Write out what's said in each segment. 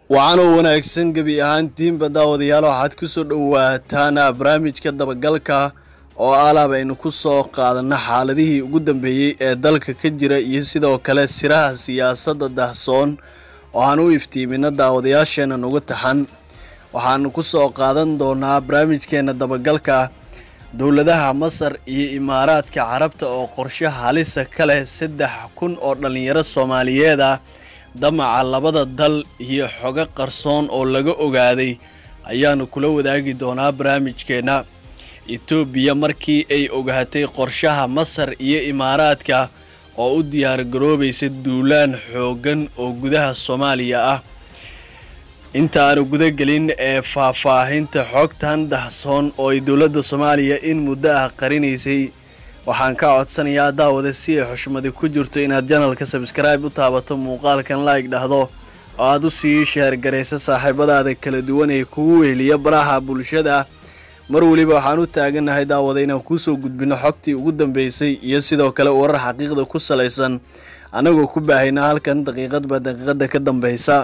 waxaanoo wanaagsan gebi ahaantiinba daawadayaal waxaad ku soo dhowaataan barnaamijka dabagalka oo alaab aynu ku soo qaadanno xaaladihii ugu dambeeyey ee dalka ka jira iyo sidoo kale siraha siyaasadda dahsoon oo aan u iftiimino daawadayaasheena nuga taxan waxaanu ku soo qaadan doonaa barnaamijkeena dabagalka dowladaha masar iyo imaaraadka carabta oo qorshe halisa ka leh saddex kun oo dhallinyaro soomaaliyeed ah damaca labada dal iyo xogo qarsoon oo laga ogaaday ayaanu kula wadaagi doonaa barnaamijkeenna etoobiya markii ay ogaatay qorshaha masar iyo imaaraadka oo u diyaargaroobaysa duulaan xooggan oo gudaha soomaaliya ah intaanu gudagelin ee faahfaahinta xogtan dahsoon oo ay dowladda soomaaliya in muddo ah qarinaysay waxaan ka codsanayaa daawada si ay xushmadi ku jirto inaad janalka sabskribe u taabato muuqaalkan like dhahdo oo aad u sii sheergaraysa saaxiibadaada kala duwan ee kugu weheliya baraha bulshada mar weliba waxaan u taagannahay daawada inaan kuusoo gudbino xogtii ugu dambeysay iyo sidoo kale warar xaqiiqda ku salaysan annagoo ku baahayna halkan daqiiqadba daqiiqada ka dambeysa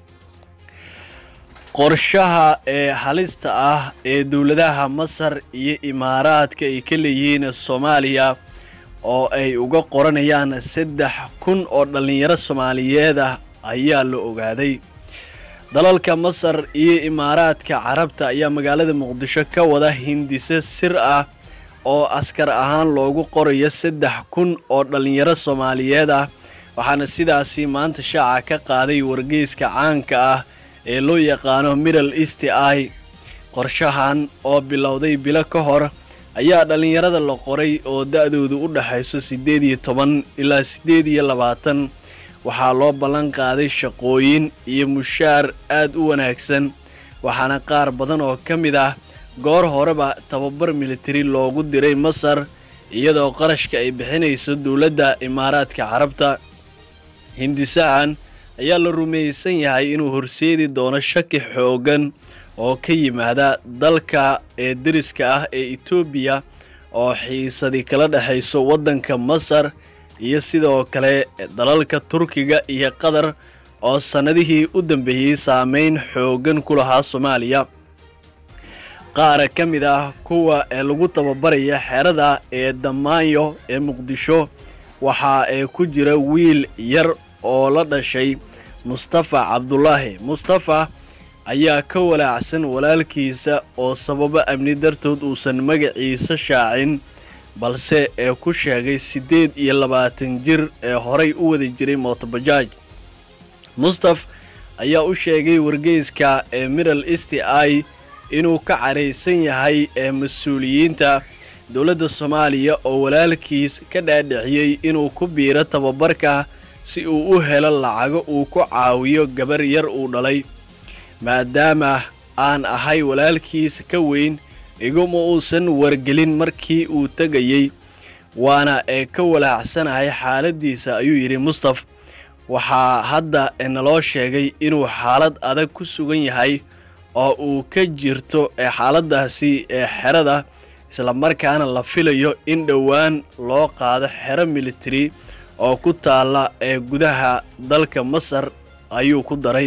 qorshaha ee halista ah ee dowladaha masar iyo imaaraadka ay ka leeyihiin soomaaliya oo ay uga qoranayaan saddex kun oo dhallinyaro soomaaliyeed ah ayaa la ogaaday dalalka masar iyo imaaraadka carabta ayaa magaalada muqdisho ka wada hindise sir ah oo askar ahaan loogu qorayo saddex kun oo dhallinyaro soomaaliyeed ah waxaana sidaasi maanta shaaca ka qaaday wargeyska caanka ah ee loo yaqaano middle east i qorshahan oo bilowday bilo ka hor ayaa dhallinyarada la qoray oo da-doodu u dhaxayso siddeed iyo toban ilaa siddeed iyo labaatan waxaa loo ballan qaaday shaqooyin iyo mushaar aad u wanaagsan waxaana qaar badan oo ka mid ah goor horeba tababar militari loogu diray masar iyadoo qarashka ay bixinayso dowladda imaaraadka carabta hindisahan ayaa la rumaysan yahay inuu horseedi doono shaki xooggan oo ka yimaada dalka ee deriska ah ee etoobiya oo xiisadi kala dhexayso waddanka masar iyo sidoo kale dalalka turkiga iyo qatar oo sannadihii u dambeeyey saameyn xooggan ku lahaa soomaaliya qaara ka mid ah kuwa ee lagu tababaraya xerada ee damaanyo ee muqdisho waxa ee ku jira wiil yar oo la dhashay mustafa cabdulaahi mustafa ayaa ka walaacsan walaalkiisa oo sababo amni dartood uusan magaciisa shaacin balse ee ku sheegay siddeed iyo labaatan jir ee horay u wadi jiray mootobajaaj mustaf ayaa u sheegay wargeyska ee middle east i inuu ka caraysan yahay ee mas-uuliyiinta dowladda soomaaliya oo walaalkiis ka dhaadhiciyey inuu ku biiro tababarka si uu u helo lacago uu ku caawiyo gabar yar uu dhalay maadaama aan ahay walaalkiis ka weyn iguma uusan wargelin markii uu tegayey waana ee ka walaacsanahay xaaladdiisa ayuu yidhi mustaf waxaa hadda naloo sheegay inuu xaalad adag ku sugan yahay oo uu ka jirto ee xaaladdaasi ee xerada islamarkaana la filayo in dhowaan loo qaado xero militari oo ku taalla ee gudaha dalka masar ayuu ku daray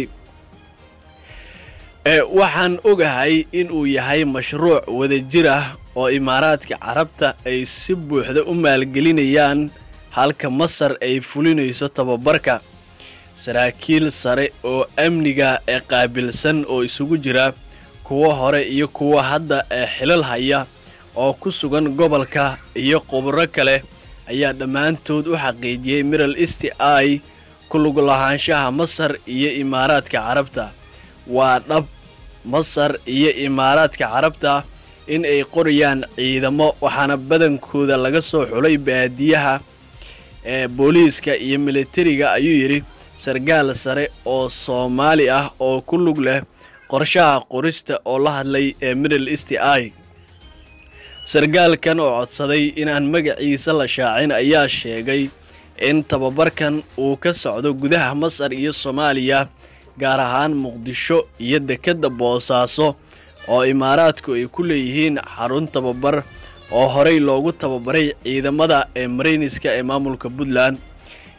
waxaan ogahay inuu yahay mashruuc wadajir ah oo imaaraadka carabta ay si buuxda u maalgelinayaan halka masar ay fulinayso tababarka saraakiil sare oo amniga ee qaabilsan oo isugu jira kuwo hore iyo kuwo hadda ee xilal haya oo ku sugan gobolka iyo khubro kale ayaa dhammaantood u xaqiijiyey middle east i ku lug lahaanshaha masar iyo imaaraadka carabta waa dhab masar iyo imaaraadka carabta in ay qorayaan ciidamo waxaana badankooda laga soo xulay baadiyaha ee booliiska iyo militariga ayuu yidhi sarkaal sare oo soomaali ah oo ku lug leh qorshaha qorista oo la hadlay ee middle east i sarkaalkan oo codsaday inaan magaciisa la shaacin ayaa sheegay in tababarkan uu ka socdo gudaha masar iyo soomaaliya gaar ahaan muqdisho iyo dekedda boosaaso oo imaaraadku ay ku leeyihiin xarun tababar oo horey loogu tababaray ciidamada ee marayniska ee maamulka puntland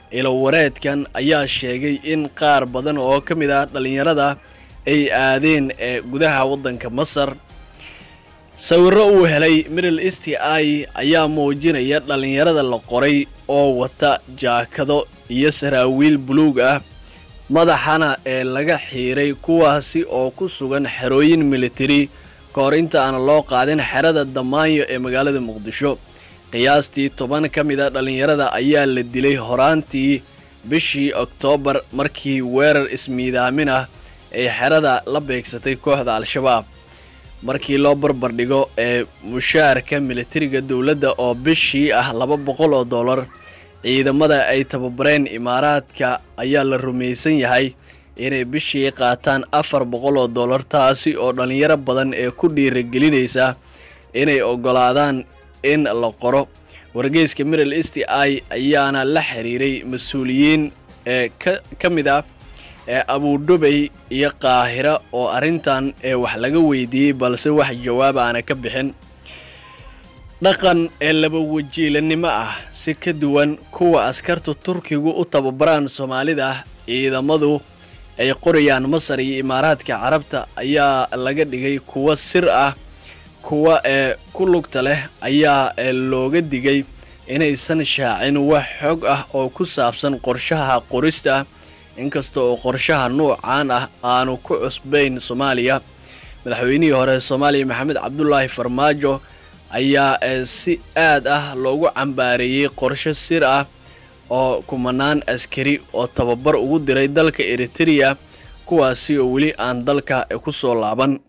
ilowareedkan ayaa sheegay in qaar badan oo ka mid ah dhallinyarada ay aadeen ee gudaha waddanka masar sawirro uu helay middle east i ayaa muujinaya dhallinyarada la qoray oo wata jaakado iyo saraawiil buluug ah madaxana ee laga xiiray kuwaasi oo ku sugan xerooyin militari ka hor inta aan loo qaadin xerada damaanyo ee magaalada muqdisho qiyaastii toban ka mid a dhallinyarada ayaa la dilay horaantii bishii oktoobar markii weerar ismiidaamin ah ay xerada la beegsatay kooxda al-shabaab markii loo barbardhigo ee mushaarka militariga dowladda oo bishii ah laba boqol oo dollar ciidamada ay tababareen imaaraadka ayaa la rumaysan yahay inay bishii qaataan afar boqol oo dollar taasi oo dhallinyaro badan ee ku dhiiragelinaysa inay oggolaadaan in la qoro wargeyska middle east i ayaana la xiriiray mas-uuliyiin ee ka mid ah ee abudhubay iyo qaahira oo arrintan ee wax laga weydiiyey balse wax jawaab aana ka bixin dhaqan ee laba wajiilanimo ah si ka duwan kuwa askarta turkigu u tababaraan soomaalida ciidamadu ay qorayaan masar iyo imaaraadka carabta ayaa laga dhigay kuwa sir ah kuwa ee ku lugta leh ayaa looga digay inaysan shaacin wax xog ah oo ku saabsan qorshaha qorista inkasta oo qorshaha nuucan ah aanu ku cusbayn soomaaliya madaxweynihii hore soomaaliya maxamed cabdulaahi farmaajo ayaa si aad ah loogu cambaareeyey qorsho sir ah oo kumanaan askari oo tababar ugu diray dalka eritereya kuwaasi oo weli aan dalka ku soo laaban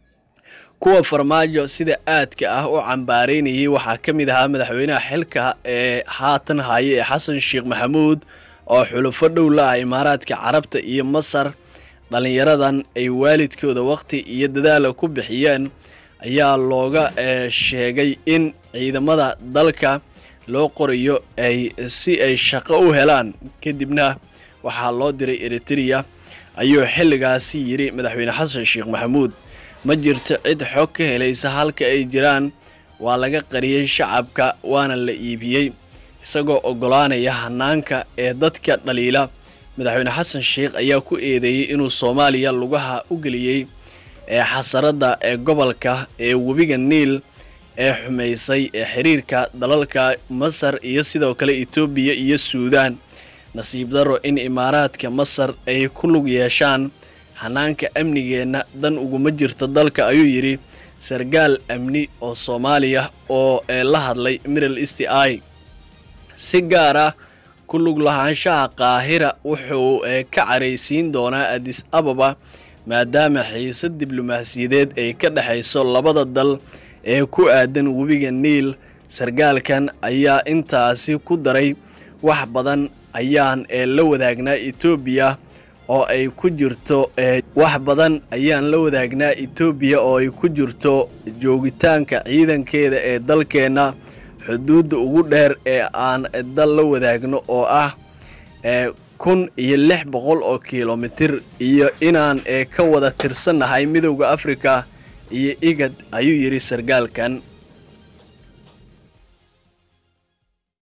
kuwa farmaajo sida aadka ah u cambaareynayay waxaa ka mid ahaa madaxweynaha xilka ee haatan haya ee xasan sheekh maxamuud oo xulufo dhow la ah imaaraadka carabta iyo masar dhallinyaradan ay waalidkooda wakhti iyo dadaala ku bixiyeen ayaa looga sheegay in ciidamada dalka loo qorayo ay si ay shaqo u helaan kadibna waxaa loo diray eritereya ayuu xilligaasi yidhi madaxweyne xasan sheekh maxamuud ma jirto cid xog ka helaysa halka ay jiraan waa laga qariyey shacabka waana la iibiyey isagoo oggolaanaya hanaanka ee dadka dhaliila madaxweyne xasan sheekh ayaa ku eedeeyey inuu soomaaliya lugaha u geliyey ee xasaradda ee gobolka ee webiga niil ee xumaysay ee xiriirka dalalka masar iyo sidoo kale etoobiya iyo suudaan nasiib darro in imaaraadka masar ay ku lug yeeshaan hanaanka amnigeenna dan uguma jirto dalka ayuu yidhi sargaal amni oo soomaaliya oo la hadlay middle east i si gaar ah ku lug lahaanshaha qaahira wuxuu ka caraysiin doonaa adis ababa maadaama xiisad diblomaasiyadeed ay ka dhexayso labada dal ee ku aadan webiga niil sargaalkan ayaa intaasi ku daray wax badan ayaan la wadaagnaa etoobiya oo ay ku jirto wax badan ayaan la wadaagnaa etoobiya oo ay ku jirto joogitaanka ciidankeeda ee dalkeenna xuduudda ugu dheer ee aan dal la wadaagno oo ah kun iyo lix boqol oo kilomitir iyo inaan ka wada tirsannahay midowda afrika iyo igad ayuu yidhi sargaalkan